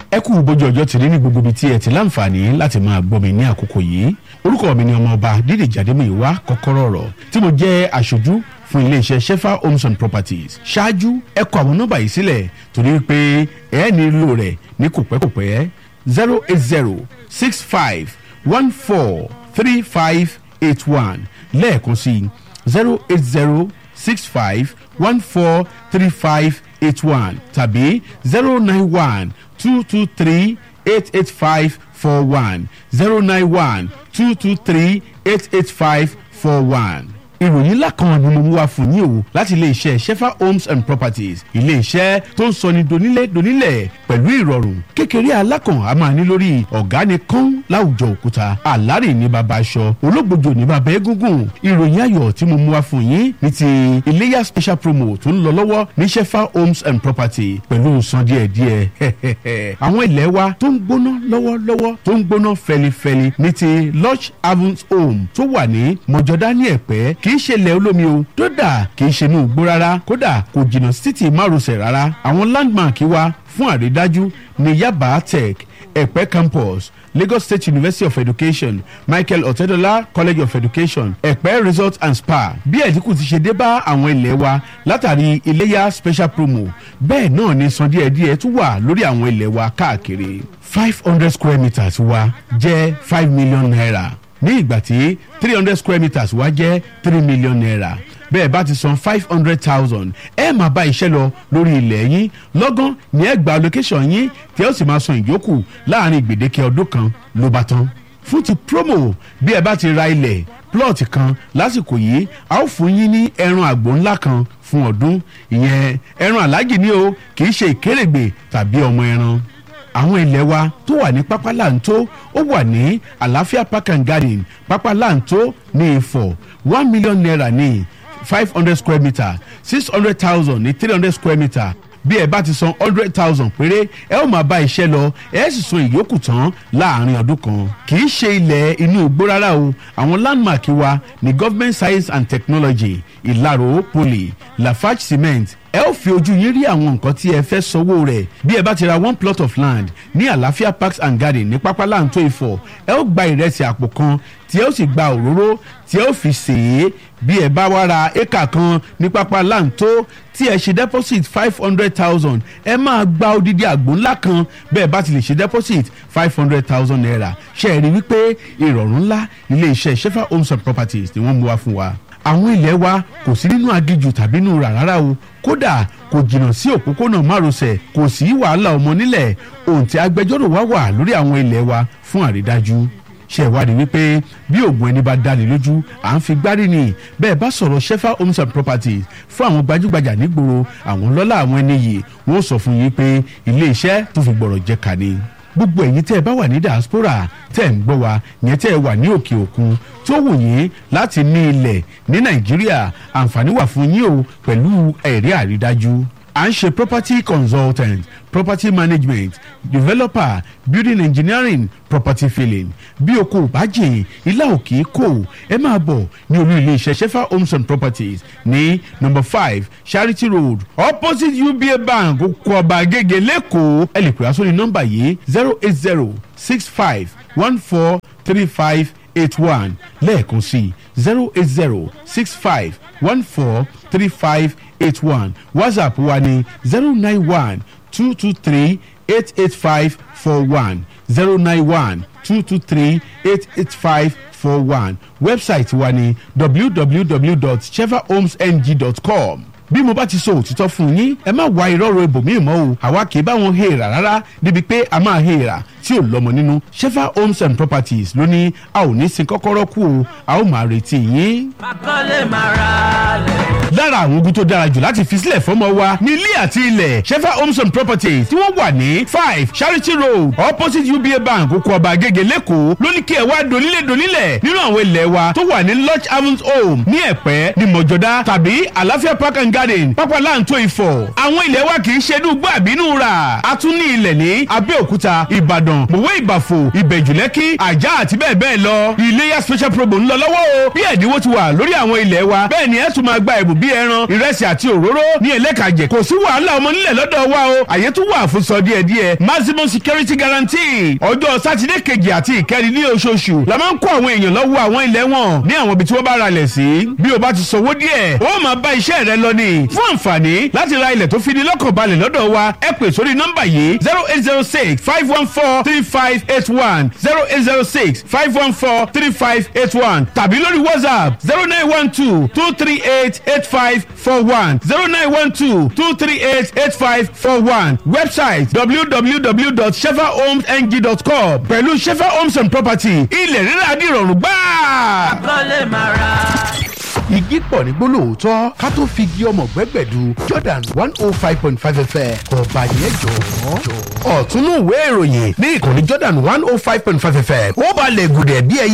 ẹ kú bójú ọjọ́ tìrí ní gbogbo ibi tí ẹ ti láǹfààní láti máa gbọ́ mi ní àkókò yìí orúkọ mi ni ọmọọba dídì jàdémìíwá kọ́kọ́rọ́ ọ̀rọ̀ tí mo jẹ́ aṣojú fún iléeṣẹ́ shefa homes and properties ṣáájú ẹ kọ àwọn nọ́mbà yìí sílẹ̀ torí pé ẹ nílò rẹ̀ ní kòpẹ́kòpẹ́ zero eight zero six five one four three five eight one lẹ́ẹ̀kan sí zero eight zero six five one four three five eight one tàbí zero nine one two two three eight eight five four one zero nine one two two three eight eight five four one ìròyìn ńlá kan ni mo mú wá fún yín o láti iléeṣẹ́ shefa homes and properties iléeṣẹ́ tó ń sọni donílé donílẹ̀ pẹ̀lú ìrọ̀rùn kékeré alákàn a máa ní lórí ọ̀gá ni kán láwùjọ òkúta àlárè ní baba aṣọ ológbòjò ní baba egungun ìròyìn ayọ̀ tí mo mú wá fún yín ní ti iléyà special promo tó ń lọ lọ́wọ́ ní shefa homes and property pẹ̀lú san díẹ̀díẹ̀ àwọn ilẹ̀ wa tó ń gbóná lọ́wọ́lọ́wọ́ tó ń gbóná fẹlifẹli ní ti lodge havens home tó wà ní mọ̀jọ́dá ní ẹ̀pẹ́ kì í ṣe ilẹ̀ olómi o kódà kì í ṣe inú igbó rárá kódà kò jìnnà sí títì márosẹ̀ rárá àwọn landmark wa fún àrídájú ní yaba tech ẹ̀pẹ́ campus lagos state university of education michael otedola college of education ẹ̀pẹ́ resort and spa bí ẹ̀dínkù ti ṣe dé bá àwọn ilẹ̀ wa látàrí iléyà special promo bẹ́ẹ̀ náà ni san díẹ̀díẹ̀ tún wà lórí àwọn ilẹ̀ wa káàkiri five hundred square meters wa jẹ́ five million naira ní ìgbà tí three hundred square meters wá jẹ́ three million naira bẹ́ẹ̀ bá ti san five hundred thousand ẹ máa bá iṣẹ́ lọ lórí ilẹ̀ yín lọ́gán ní ẹ gba location yín tí ẹ ó sì máa san ìyókù láàrin gbèdéke ọdún kan ló bá tán fún ti promo bí ẹ bá ti ra ilẹ̀ plot kan lásìkò yìí a ó fún yín ní ẹran àgbò ńlá kan fún ọdún ìyẹn ẹran aláàjì ni o kì í ṣe ìkérègbè tàbí ọmọ ẹran àwọn ilẹ̀ wa tó wà ní pápá láǹtó ó wà ní àlàáfíà park and garden pápá láǹtó ní ìfọ̀ one million naira ní five hundred square metre six hundred thousand ní three hundred square metre bí ẹ bá ti san hundred thousand péré ẹ ó máa bá iṣẹ́ lọ ẹ sì san ìyókù tán láàrin ọdún kan kì í ṣe ilẹ̀ inú igbó rárá o àwọn landmark wa ní government science and technology ìlàró poly lafarge cement ẹ ó fi ojú yín rí àwọn nǹkan tí ẹ fẹ́ sanwó rẹ̀ bí ẹ bá ti ra one plot of land ní àlàáfíà parks and garden ní pápá láǹtó ìfọ̀ ẹ ó gba ìrẹsì àpò kan tí ẹ ó sì gba òróró tí ẹ ó fi sè é bí ẹ bá wá ra éka kan ní pápá láǹtó tí ẹ ṣe deposit five hundred thousand ẹ máa gba odidi àgbò ńlá kan bẹ́ẹ̀ bá ti lè ṣe deposit five hundred thousand naira ṣe é rí wípé ìrọ̀rùn ńlá ilé iṣẹ́ shefa homes and properties ni wọ́n mú wá fún wa àwọn ilẹ̀ wa kò sí nínú agijù tàbí nínú rà rárá o kódà kò jìnnà sí òpópónà márosẹ̀ kò sí wàhálà ọmọ nílẹ̀ ohun tí agbẹjọ́rò wa wà lórí àwọn ilẹ̀ wa fún àrídájú ṣe ìwádìí wípé bí oògùn ẹni bá dání lójú à ń fi gbárí ni bẹ́ẹ̀ bá sọ̀rọ̀ shefa homes and properties fún àwọn gbajúgbajà nígboro àwọn lọ́lá àwọn ẹni yìí wọ́n sọ fún yín pé ilé iṣẹ́ tó fi gbọ̀rọ̀ jẹ kà ni gbogbo ẹ̀yin tẹ́ ẹ bá wà ní diaspora tẹ́ ẹ ń gbọ́ wa yẹn tẹ́ ẹ wà ní òkè òkun tó wù yín láti ní ilẹ̀ ní nàìjíríà àǹfààní wà fún yín o pẹ̀lú ẹ̀rí àrídájú à ń ṣe property consultant property management developer building engineering property filling bí o kò bá jìn ilá òkè kò ẹ máa bọ̀ ní olú ilé iṣẹ́ shefa homes and properties ní number five charity road opposite uba bank kó ọba gègé lẹ́kọ̀ọ́ ẹ lè pè á sórí nọ́mbà yìí zero eight zero six five one four three five eight one lẹ́ẹ̀kan sí zero eight zero six five one four three five eight one whatsapp wa ni zero nine one two two three eight eight five four one zero nine one two two three eight eight five four one website wa ni www.chevahomesng.com bí mo bá ti sọ òtítọ́ fún yín ẹ má wá irọ́rọ̀ ibòmíì mọ́ o àwa kì í bá wọn hèèrà rárá débi pé a máa hèèrà tí ò lọ́mọ nínú shefa homes and properties ló ní a ò ní sin kọ́kọ́rọ́ kú o a ó máa retí yín. Akọ́lé máa ra lẹ̀. lára àwọn ogun tó dára jù láti fi sílẹ̀ fọ́mọ wa ní ilé àti ilẹ̀ shefa homes and properties tí wọ́n wà ní five charity road opposite uba bank oko ọba agége lẹ́kọ̀ọ́ lóní kí ẹ wá donílé donílẹ̀ nínú àwọn ilẹ̀ wa tó wà ní lodge havens home ní ẹ̀pẹ́ ní mọ̀jọ́dá tàbí àlàáfíà park and garden pápá láǹtó ìfọ̀ àwọn ilẹ̀ wa kì í ṣe inú gbọ́ àbínú rà a tún ní ilẹ̀ ní abẹ́òkúta ìbàdàn ìbàdàn mòwe ìbàfò ìbẹ̀jùlẹ́kì àjà àti bẹ́ẹ̀ bẹ́ẹ̀ lọ iléyà special promo ń lọ lọ́wọ́ o bí ẹ̀dínwó ti wà lórí àwọn ilẹ̀ wa bẹ́ẹ̀ ni ẹ tún máa gba ẹ̀bùn bíi ẹran ìrẹsì àti òróró ní ẹlẹ́kàjẹ kò sí wàhálà ọmọ nílẹ̀ lọ́dọ̀ wa o àyè tún wà fún sọ díẹ̀ díẹ̀ maximum security guarantee ọjọ́ sátidé kejì àti ìkẹrin ní oṣooṣù la máa ń kó àwọn èèyàn lọ́wọ́ àwọn ilẹ̀ wọn ní àwọn ibi tí wọ́n bá ralẹ̀ sí bí o bá ti sanwó díẹ̀ ó máa bá iṣẹ́ rẹ lọ ní fún àǹfààní láti ra ilẹ̀ tó fi ní lọ́kàn balẹ̀ lọ́dọ̀ wa ẹ pè sórí nọ́mbà yìí zero eight zero six five one four three five eight one zero eight zero six five one four three five eight one tàbí lórí whatsapp zero nine one two two three eight eight five four one zero nine one two two three eight eight five four one website www.shefahomesng.com pẹ̀lú shefa homes and property ilẹ̀ rírà dìrọ̀rùn gbáà kọ́lé máa ra. igi pọ̀ ní gbólóòótọ́ ká tó fi igi ọmọ gbẹ́gbẹ̀du jordan one oh five point five fm ọba yẹn jọ. ọ̀túnú ìwé ìròyìn ní ìkànnì jordan one oh five point five fm ó balẹ̀ gùdẹ̀ bí ẹyẹ.